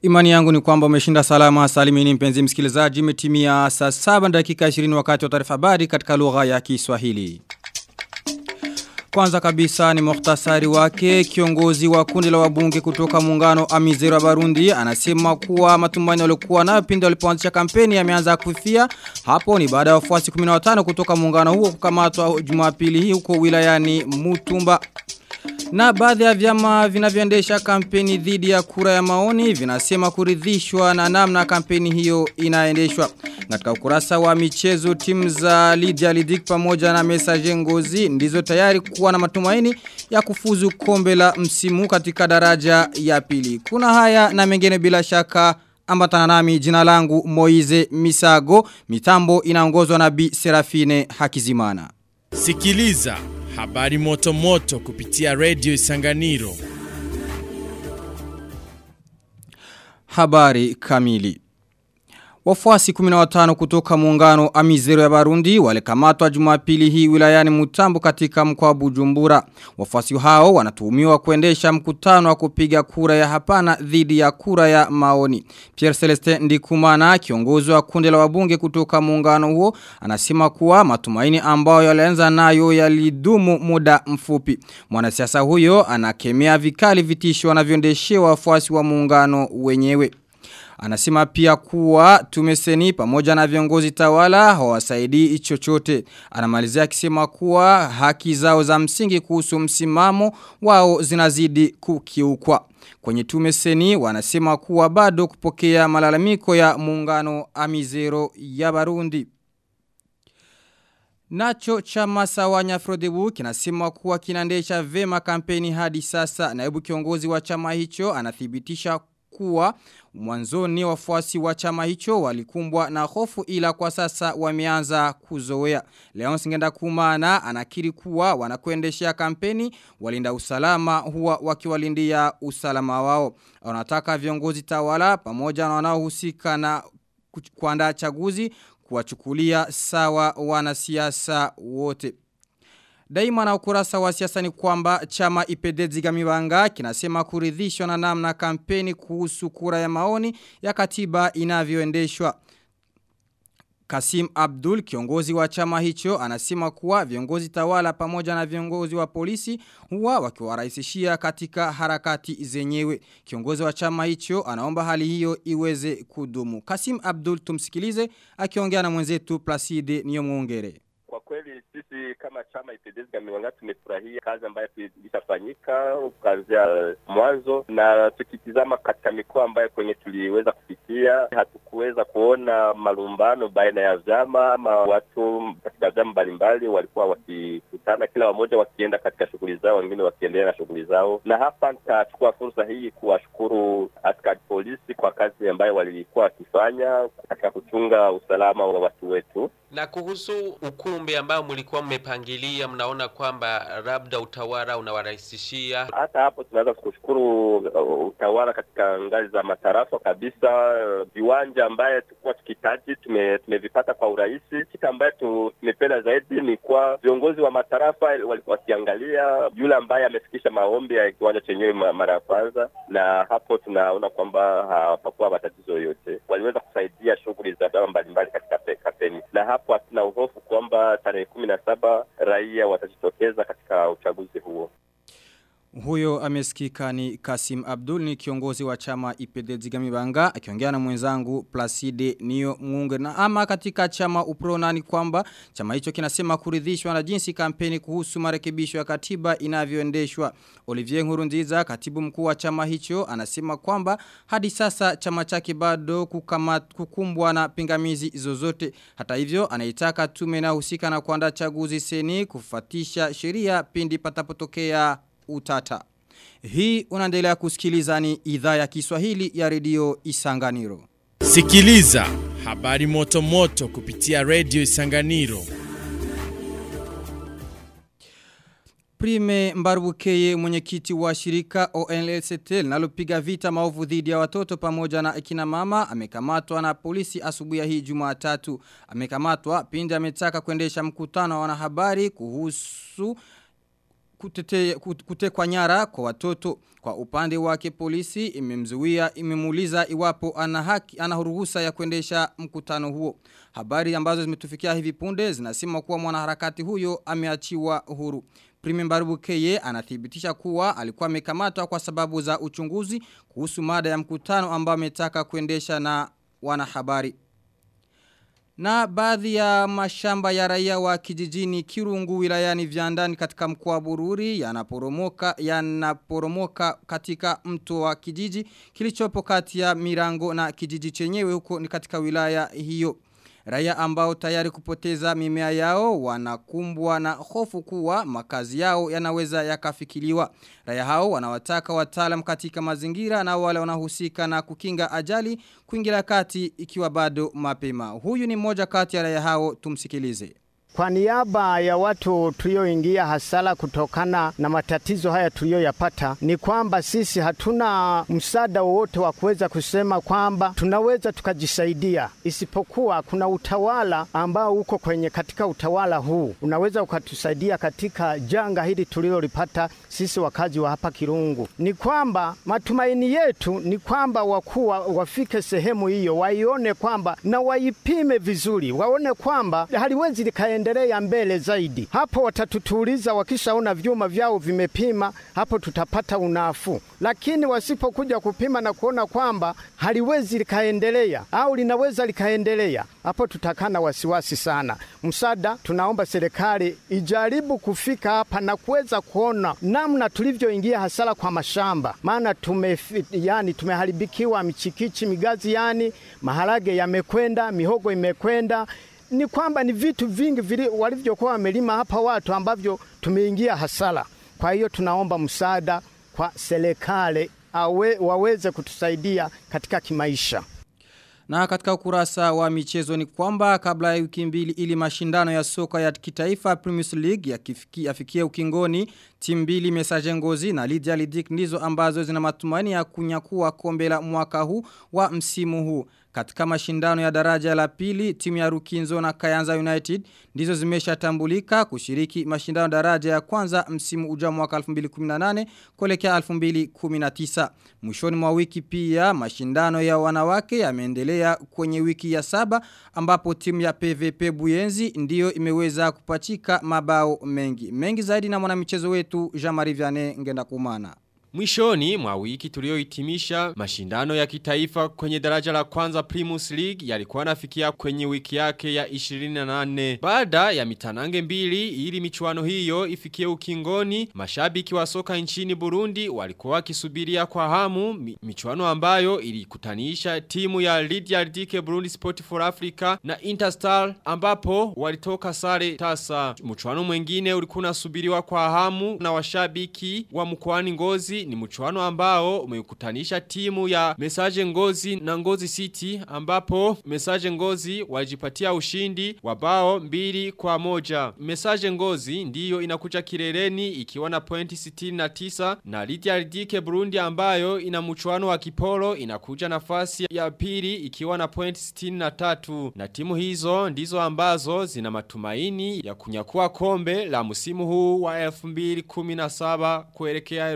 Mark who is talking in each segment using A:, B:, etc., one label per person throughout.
A: Imani yangu ni kwamba umeshinda salama salimini mpenzi msikilizaji imetimia saa 7 dakika 20 wakati wa taarifa habari katika lugha ya Kiswahili. Kwanza kabisa ni muhtasari wake kiongozi wa kundi la wabunge kutoka muungano Amizero wa Barundi anasema kuwa matumaini waliokuwa nayo pindi walipoanzisha kampeni yameanza kufifia hapo ni baada ya wafuasi 15 kutoka muungano huo kukamatwa Jumapili hii huko wilayani Mutumba na baadhi ya vyama vinavyoendesha kampeni dhidi ya kura ya maoni vinasema kuridhishwa na namna kampeni hiyo inaendeshwa. Katika ukurasa wa michezo timu za Lydia Lidik pamoja na Message Ngozi ndizo tayari kuwa na matumaini ya kufuzu kombe la msimu katika daraja ya pili. Kuna haya na mengine bila shaka ambatana nami jina langu Moize Misago mitambo inaongozwa na Bi Serafine Hakizimana.
B: Sikiliza habari moto moto kupitia Radio Isanganiro.
A: Habari kamili. Wafuasi 15 kutoka muungano Amizero ya Barundi walikamatwa Jumapili hii wilayani Mutambo katika mkoa wa Bujumbura. Wafuasi hao wanatuhumiwa kuendesha mkutano wa kupiga kura ya hapana dhidi ya kura ya maoni. Pierre Celestin Ndikumana kiongozi wa kundi la wabunge kutoka muungano huo anasema kuwa matumaini ambayo yalianza nayo yalidumu muda mfupi. Mwanasiasa huyo anakemea vikali vitisho wanavyoendeshewa wafuasi wa muungano wenyewe. Anasema pia kuwa tumeseni pamoja na viongozi tawala hawasaidii chochote. Anamalizia akisema kuwa haki zao za msingi kuhusu msimamo wao zinazidi kukiukwa. Kwenye tumeseni wanasema kuwa bado kupokea malalamiko ya muungano Amizero ya Barundi. Nacho chama sawa Nyafrodebu kinasema kuwa kinaendesha vema kampeni hadi sasa. Naibu kiongozi wa chama hicho anathibitisha kuwa mwanzoni wafuasi wa chama hicho walikumbwa na hofu ila kwa sasa wameanza kuzoea. Leon Singenda Kumana anakiri kuwa wanakuendeshea kampeni walinda usalama huwa wakiwalindia usalama wao. Wanataka viongozi tawala pamoja na wanaohusika na kuandaa chaguzi kuwachukulia sawa wanasiasa wote. Daima na ukurasa wa siasa ni kwamba chama ipedezi gamibanga kinasema kuridhishwa na namna kampeni kuhusu kura ya maoni ya katiba inavyoendeshwa. Kasim Abdul kiongozi wa chama hicho anasema kuwa viongozi tawala pamoja na viongozi wa polisi huwa wakiwarahisishia katika harakati zenyewe. Kiongozi wa chama hicho anaomba hali hiyo iweze kudumu. Kasim Abdul tumsikilize akiongea na mwenzetu Placide Niyomwongere.
C: Kwa kweli sisi kama chama IPDS Gamiwanga tumefurahia kazi ambayo ilishafanyika kuanzia uh, mwanzo, na tukitizama katika mikoa ambayo kwenye tuliweza kufikia, hatukuweza kuona malumbano baina ya vyama ama watu katika vyama mbalimbali walikuwa wakikutana, kila wamoja wakienda katika shughuli zao, wengine wakiendelea na shughuli zao. Na hapa nitachukua fursa hii kuwashukuru askari polisi kwa kazi ambayo walikuwa wakifanya katika kuchunga usalama wa watu wetu.
D: Na kuhusu ukumbi ambao mlikuwa mmepangilia, mnaona kwamba labda utawala unawarahisishia?
C: Hata hapo tunaweza kushukuru uh, utawala katika ngazi za matarafa kabisa. Viwanja uh, ambaye tulikuwa tukitaji tume, tumevipata kwa urahisi. Kitu ambaye tumependa zaidi ni kwa viongozi wa matarafa wakiangalia yule ambaye amefikisha maombi ya kiwanja chenyewe mara ya kwanza, na hapo tunaona kwamba hapakuwa matatizo yoyote, waliweza kusaidia shughuli za dawa mbalimbali katika kampeni na hapo hatuna uhofu kwamba tarehe kumi na saba raia watajitokeza katika uchaguzi huo.
A: Huyo amesikika ni Kasim Abdul ni kiongozi wa chama IPD Zigamibanga akiongea na mwenzangu Placide Nio Munge na ama katika chama Uprona ni kwamba chama hicho kinasema kuridhishwa na jinsi kampeni kuhusu marekebisho ya katiba inavyoendeshwa. Olivier Nkurunziza katibu mkuu wa chama hicho anasema kwamba hadi sasa chama chake bado kukamat, kukumbwa na pingamizi zozote. Hata hivyo anaitaka tume na husika na kuandaa chaguzi seni kufatisha sheria pindi patapotokea utata. Hii unaendelea kusikiliza ni idhaa ya Kiswahili ya redio Isanganiro.
B: Sikiliza habari moto moto kupitia Radio Isanganiro.
A: Prime Mbarubukeye mwenyekiti wa shirika ONLCT linalopiga vita maovu dhidi ya watoto pamoja na akina mama amekamatwa na polisi asubuhi hii Jumatatu. Amekamatwa pindi ametaka kuendesha mkutano wa wanahabari kuhusu kutete, kut- kutekwa nyara kwa watoto. Kwa upande wake polisi imemzuia imemuuliza iwapo ana haki ana ruhusa ya kuendesha mkutano huo. Habari ambazo zimetufikia hivi punde zinasema kuwa mwanaharakati huyo ameachiwa huru. Prime Mbarubu Keye anathibitisha kuwa alikuwa amekamatwa kwa sababu za uchunguzi kuhusu mada ya mkutano ambao ametaka kuendesha na wanahabari. Na baadhi ya mashamba ya raia wa kijijini Kirungu wilayani Vyandani katika mkoa wa Bururi yanaporomoka yanaporomoka katika mto wa kijiji kilichopo kati ya Mirango na kijiji chenyewe huko ni katika wilaya hiyo. Raia ambao tayari kupoteza mimea yao wanakumbwa na hofu kuwa makazi yao yanaweza yakafikiliwa. Raia hao wanawataka wataalam katika mazingira na wale wanahusika na kukinga ajali kuingilia kati ikiwa bado mapema. Huyu ni mmoja kati ya raia hao tumsikilize.
E: Kwa niaba ya watu tulioingia hasara kutokana na matatizo haya tuliyoyapata, ni kwamba sisi hatuna msaada wowote wa kuweza kusema kwamba tunaweza tukajisaidia, isipokuwa kuna utawala ambao uko kwenye katika utawala huu unaweza ukatusaidia katika janga hili tulilolipata sisi wakazi wa hapa Kirungu. Ni kwamba matumaini yetu ni kwamba wakuwa wafike sehemu hiyo, waione kwamba na waipime vizuri, waone kwamba haliwezi likaendelea mbele zaidi. Hapo watatutuliza, wakishaona vyuma vyao vimepima, hapo tutapata unafuu. Lakini wasipokuja kupima na kuona kwamba haliwezi likaendelea au linaweza likaendelea, hapo tutakaa na wasiwasi sana. Msaada tunaomba serikali ijaribu kufika hapa na kuweza kuona namna tulivyoingia hasara kwa mashamba, maana tume yani tumeharibikiwa michikichi, migazi, yani maharage yamekwenda, mihogo imekwenda ni kwamba ni vitu vingi vili walivyokuwa wamelima hapa watu ambavyo tumeingia hasara. Kwa hiyo tunaomba msaada kwa serikali awe, waweze kutusaidia katika kimaisha.
A: Na katika ukurasa wa michezo ni kwamba kabla ya wiki mbili ili mashindano ya soka ya kitaifa Premier League yakifikia yafikie ukingoni timu mbili Messager Ngozi na Lydia Lidik ndizo ambazo zina matumaini ya kunyakua kombe la mwaka huu wa msimu huu. Katika mashindano ya daraja la pili, timu ya Rukinzo na Kayanza United ndizo zimeshatambulika kushiriki mashindano daraja ya kwanza msimu ujao mwaka 2018 kuelekea 2019. Mwishoni mwa wiki pia mashindano ya wanawake yameendelea kwenye wiki ya saba ambapo timu ya PVP Buyenzi ndiyo imeweza kupachika mabao mengi. Mengi zaidi na mwanamichezo wetu Jean-Marie Vianney ngenda kumana.
F: Mwishoni mwa wiki tuliohitimisha mashindano ya kitaifa kwenye daraja la kwanza Primus League yalikuwa nafikia kwenye wiki yake ya 28. Baada ya mitanange mbili ili michuano hiyo ifikie ukingoni, mashabiki wa soka nchini Burundi walikuwa wakisubiria kwa hamu mi, michuano ambayo ilikutanisha timu ya Lydia Dike Burundi Sport for Africa na Interstar ambapo walitoka sare tasa. Mchuano mwingine ulikuwa unasubiriwa kwa hamu na washabiki wa mkoani Ngozi ni mchuano ambao umekutanisha timu ya Message Ngozi na Ngozi City ambapo Message Ngozi walijipatia ushindi wa bao mbili kwa moja. Message Ngozi ndiyo inakuja kileleni ikiwa na pointi 69 na Lydia Ridike Burundi ambayo ina mchuano wa kipolo inakuja nafasi ya pili ikiwa na pointi 63 na timu hizo ndizo ambazo zina matumaini ya kunyakua kombe la msimu huu wa 2017 kuelekea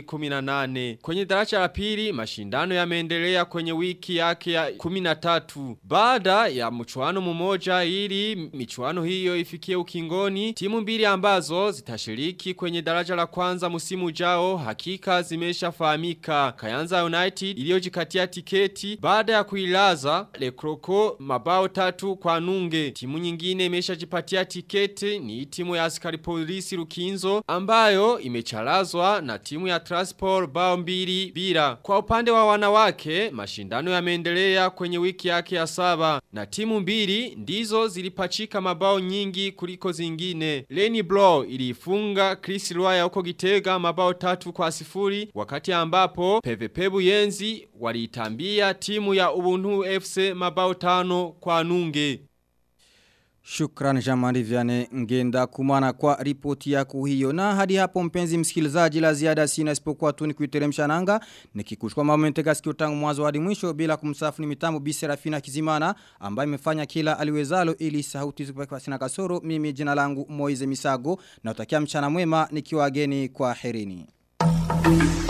F: 2018. Kwenye daraja la pili mashindano yameendelea kwenye wiki yake ya 13. Baada ya mchuano mmoja ili michuano hiyo ifikie ukingoni, timu mbili ambazo zitashiriki kwenye daraja la kwanza msimu ujao hakika zimeshafahamika. Kayanza United iliyojikatia tiketi baada ya kuilaza Le Croco mabao tatu kwa nunge. Timu nyingine imeshajipatia tiketi ni timu ya askari polisi Rukinzo ambayo imechalazwa na timu ya Transport bao mbili bila. Kwa upande wa wanawake, mashindano yameendelea kwenye wiki yake ya saba na timu mbili ndizo zilipachika mabao nyingi kuliko zingine. Lenny Blow ilifunga Chris Roya huko Gitega mabao tatu kwa sifuri wakati ambapo PVP Buyenzi waliitambia timu ya Ubuntu FC mabao tano kwa nunge.
A: Shukran Jamari Viane ngenda kumana kwa ripoti yako hiyo. Na hadi hapo mpenzi msikilizaji la ziada sina isipokuwa tu ni kuiteremsha nanga. Nikikuchukua mambo mtega sikio tangu mwanzo hadi mwisho bila kumsafu ni mitambo Bi Serafina Kizimana ambaye imefanya kila aliwezalo ili sauti zikupeke sina kasoro. Mimi jina langu Moize Misago na utakia mchana mwema nikiwa geni kwa herini.